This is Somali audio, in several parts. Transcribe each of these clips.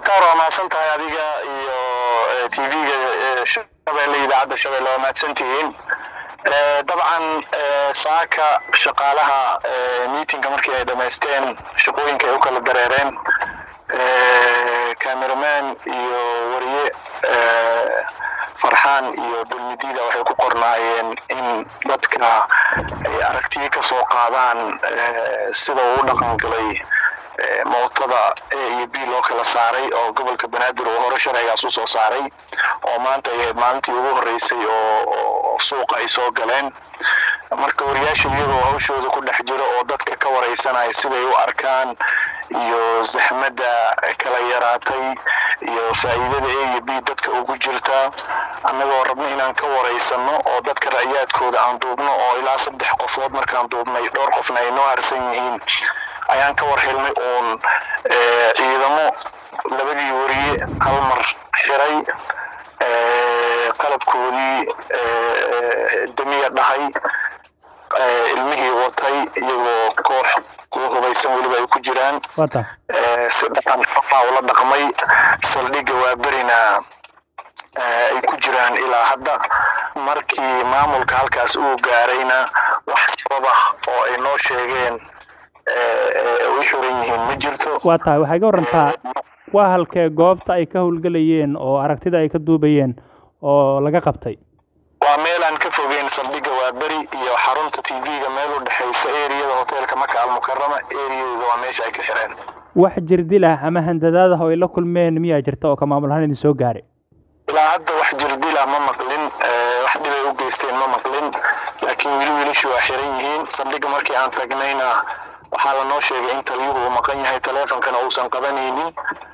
mukhtaar waa mahadsan tahay adiga iyo t v-ga shabeelle idaacadda shabeelle waa mahadsan tihiin dabcan saaka shaqaalaha meetingka markii ay dhamaysteen shaqooyinka ay u kala dareereen cameraman iyo wariye farxaan iyo dulmidiida waxay ku qornaayeen in dadka ay aragtiyo ka soo qaadaan sida uu u dhaqan galay mootada a iyo b loo kala saaray oo gobolka banaadir uu hore sharcigaas usoo saaray oo maanta ay ahayd maalintii ugu horreysay oo suuqa ay soo galeen marka wariyaasha iyagoo hawshooda ku dhex jiro oo dadka ka wareysanaya siday u arkaan iyo zaxmadda kala yaraatay iyo faa'iidada a iyo b dadka ugu jirta annagoo rabno inaan ka wareysano oo dadka ra'yaadkooda aan duubno oo ilaa saddex qofood markaan duubnay dhowr qofna ay noo harsan yihiin ayaan ka war helnay uun ciidamo labadii wariye hal mar xiray qalabkoodii damiya dhahay ilmihii watay iyagoo koox kuwa hubaysan weliba ay ku jiraan si dhaqan xaqa ula dhaqmay saldhigga waa berina ay ku jiraan ilaa hadda markii maamulka halkaas uu gaarayna wax sababa oo ay noo sheegeen way xiran yihiin ma jirto waa tahay waxay ga warantaa waa halkee goobta ay ka howlgelayeen oo aragtida ay ka duubayeen oo laga qabtay waa meel aan ka fogeyn saldhigga waa beri iyo xarunta t v-ga meel u dhexaysa eriyada hoteelka maka almukarama eriyadeeda waa meesha ay ka xireen wax jirdil ah ama handadaad ah oo ay la kulmeen miyaa jirta oo ka maamul ahaan idin soo gaaray ilaa hadda wax jirdila ma maqlin wax dhibay u geysteen ma maqlin laakiin weli wiilashu waa xiran yihiin saldhigga markii aan tagnayna waxaa lanoo sheegay in taliyuhu uu maqan yahay taleefonkana uusan qabanaynin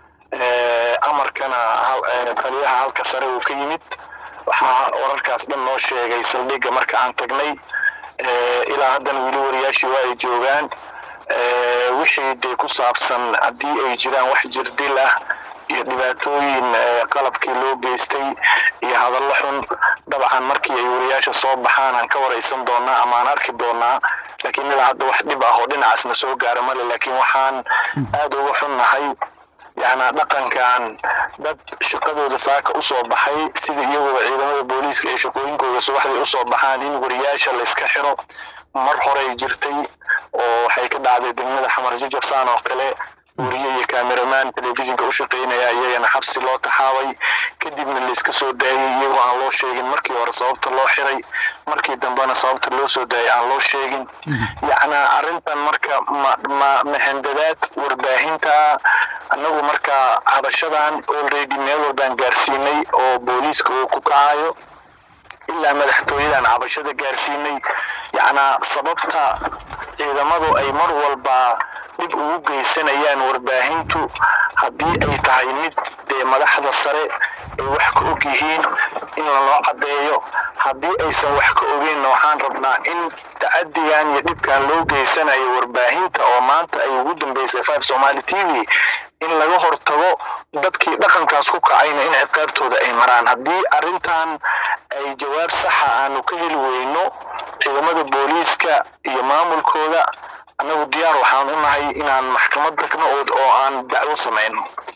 amarkana taliyaha halka sare uu ka yimid waxaa wararkaas dhan noo sheegay saldhigga marka aan tagnay ilaa haddana weli wariyaashii waa ay joogaan wixii dee ku saabsan haddii ay jiraan wax jirdil ah iyo dhibaatooyin qalabkii loo geystay iyo hadallo xun dabcan markii ay wariyaasha soo baxaan aan ka waraysan doonaa ama aan arki doonaa laakiin ilaa hadda wax dhib ah oo dhinacaasna soo gaara male laakiin waxaan aada uga xunnahay yacnaa dhaqankan dad shaqadooda saaka usoo baxay sida iyagooba ciidamada booliiska ee shaqooyinkooda subaxdii usoo baxaan in wariyaasha layska xiro mar horey jirtay oo waxay ka dhacday degmada xamar jajabsaan oo kale wariye iyo cameraman telefishinka u shaqaynaya iyagana xabsi loo taxaabay kadibna layska soo daayay iyagoo aan loo sheegin markii hore sababta loo xiray markii dambena sababta loo soo daayay aan loo sheegin yacnaa arrintan marka ma ma mahandadaad warbaahinta annagu marka cabashadan already meel walbaan gaarsiinay oo booliiska uu ku kacayo ilaa madaxtooyadan cabashada gaarsiinay yacnaa sababta ciidamadu ay mar walba dhib ugu geysanayaan warbaahintu haddii ay tahay mid dee madaxda sare ay wax ka og yihiin in laloo caddeeyo haddii aysan wax ka ogeynna waxaan rabnaa in tacadigan iyo dhibkan loo geysanayo warbaahinta oo maanta ay ugu dambeysay five somali t v in laga hortago dadkii dhaqankaas ku kacayna in ciqaabtooda ay maraan haddii arrintan ay jawaab saxa aanu ka heli weyno ciidamada booliiska iyo maamulkooda annagu diyaar waxaan u nahay inaan maxkamad tagno oo aan dacwo samayno